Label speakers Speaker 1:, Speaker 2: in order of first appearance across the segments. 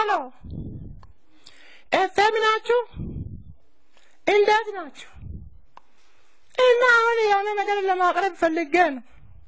Speaker 1: ሄሎ ኤፍኤም ናችሁ? እንዴት ናችሁ? እና አሁን የሆነ ነገር ለማቅረብ ፈልጌ ነው።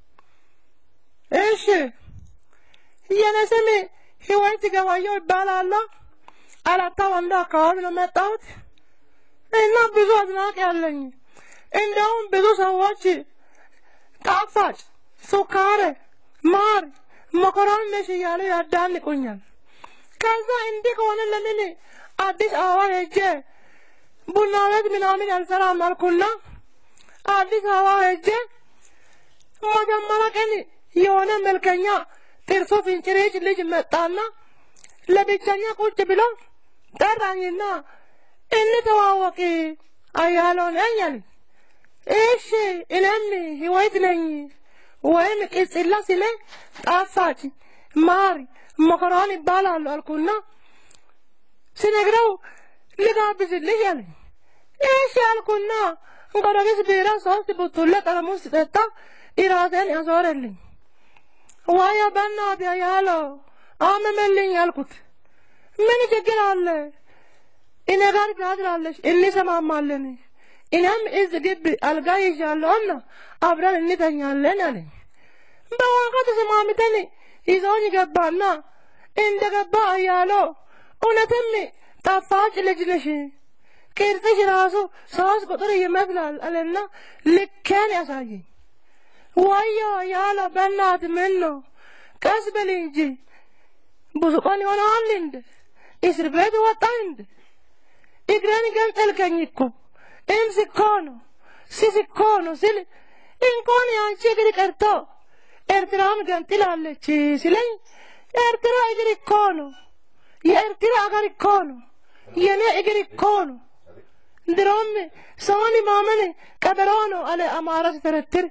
Speaker 1: እሺ የኔ ስም ህይወት ገባየው ይባላለሁ። አራታ ወንዶ አካባቢ ነው መጣሁት እና ብዙ አድናቂ ያለኝ እንደውም ብዙ ሰዎች ጣፋጭ፣ ሱካር፣ ማር፣ መኮረኒ ነሽ እያሉ ያዳንቁኛል። ከዛ እንዲህ ከሆነ ለምን አዲስ አበባ ሄጄ ቡና ቤት ምናምን አልሰራም አልኩና አዲስ አበባ ሄጄ መጀመሪያ ቀን የሆነ መልከኛ ጥርሱ ፍንጭሬጭ ልጅ መጣና ለብቸኛ ቁጭ ብሎ ጠራኝና እንተዋወቅ አያለው ነኝ አለኝ። እሺ እኔም ህይወት ነኝ ወይም ቅጽላ ስለ ጣፋጭ ማር መኮረኒ ይባላሉ አልኩና ስነግረው ልጋብዝልሽ አለኝ። እሺ አልኩና ጎረቤት ቢራ ሶስት ቡቱለ ጠርሙስ ሲጠጣ እራሴን ያዞረልኝ። ዋያ በእናትህ ያለው አመመልኝ አልኩት። ምን ችግር አለ? እኔ ጋር ታድራለሽ፣ እንሰማማለን። እኔም እዚህ ግቢ አልጋ ይዣለሁና አብረን እንተኛለን አለኝ። በዋጋ ተስማምተን ይዞኝ ገባና እንደ ገባ እያለው እውነትም ጣፋጭ ልጅ ነሽ፣ ቅርጽሽ ራሱ ሶስት ቁጥር ይመስላል አለና ልኬን ያሳየኝ። ወዮ ያለ በእናት ምን ነው ቀስ በል እንጂ ብዙ ቀን ይሆናል እንደ እስር ቤት ወጣ እንደ እግሬን ገንጠልከኝ እኮ እምስ እኮ ነው ሲስ እኮ ነው ስል እንኳን ያንቺ እግር ቀርቶ ኤርትራም ገንጥላለች ሲለኝ ኤርትራ እግር እኮ ነው የኤርትራ አገር እኮ ነው የኔ እግር እኮ ነው ድሮም ሰውን ማመን ቀበሮ ነው አለ አማራ ሲተረትር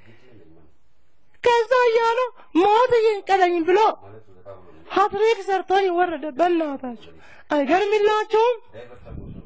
Speaker 1: ከዛ እያሉ ሞት ይንቀለኝ ብሎ ሀትሪክ ሰርቶኝ ወረደ። በእናታችሁ አይገርምላችሁም?